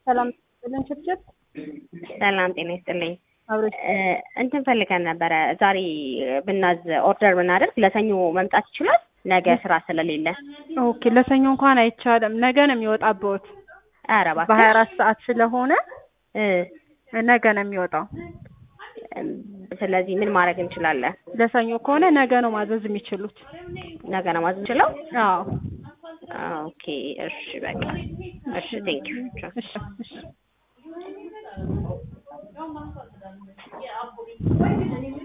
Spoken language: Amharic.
ሰላም ብለን ችርችር ሰላም ጤና ይስጥልኝ። አብረሽ እ እንትን ፈልገን ነበረ ዛሬ ብናዝ ኦርደር ብናደርግ ለሰኞ መምጣት ይችላል? ነገ ስራ ስለሌለ። ኦኬ ለሰኞ እንኳን አይቻልም። ነገ ነው የሚወጣበት ኧረ እባክህ በሀያ አራት ሰዓት ስለሆነ እ ነገ ነው የሚወጣው። እም፣ ስለዚህ ምን ማድረግ እንችላለን? ለሰኞ ከሆነ ነገ ነው ማዘዝ የሚችሉት። ነገ ነው ማዘዝ እንችለው? አዎ ኦኬ እሺ በቃ እሺ ቴንኪው እሺ እሺ